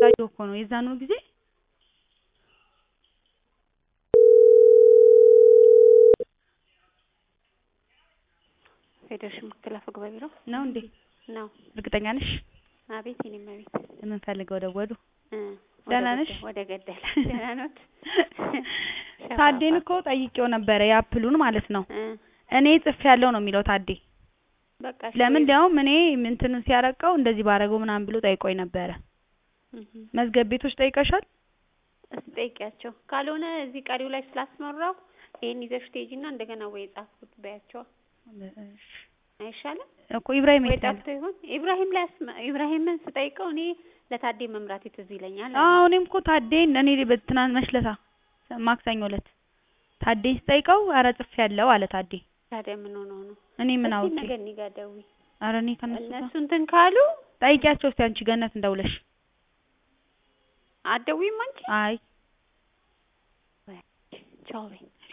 እያየሁ እኮ ነው የዛኑ ጊዜ ፌዴሬሽን ምክትል አፈ ጉባኤ ቢሮ ነው እንዴ? ነው። እርግጠኛ ነሽ? አቤት የኔ እመቤት የምንፈልገው ደወሉ። እ ደህና ወደ ነሽ? ገደ- ወደ ገደለ ደህና ኖት? ታዴን እኮ ጠይቄው ነበረ የአፕሉን ማለት ነው። እ እኔ ጽፌያለሁ ነው የሚለው ታዴ። በቃ እሺ ለምን ወይ- እንዲያውም እኔ እንትኑን ሲያረቀው እንደዚህ ባረገው ምናምን ብሎ ጠይቆኝ ነበረ። እህ መዝገብ ቤቶች ጠይቀሻል? እስቲ ጠይቂያቸው። ካልሆነ እዚህ ቀሪው ላይ ስላስመራው ይሄን ይዘሽ ትሄጂና እንደገና ወይ የጻፍኩት በያቸው አይሻልም? እኮ ኢብራሂም ወይ የት አለ? ጠፍቶ ይሆን? ኢብራሂም ላይ አስመ- ኢብራሂምን ስጠይቀው እኔ ለታዴ መምራት ትዝ ይለኛል አለ። አዎ እኔም እኮ ታዴን እኔ በትናንት መሽለታ ማክሰኞ ዕለት ታዴን ስጠይቀው ኧረ ጽፌያለሁ አለ ታዴ። ታዲያ ምን ሆኖ ነው? እኔ ምን እስቲ አውቄ? ነገ እኔ ጋር ደውይ። ኧረ እኔ ከእነሱ ጋር እነሱ እንትን ካሉ ጠይቂያቸው እስቲ አንቺ ገነት እንደውለሽ። አትደውይም አንቺ? አይ ቻው በይ።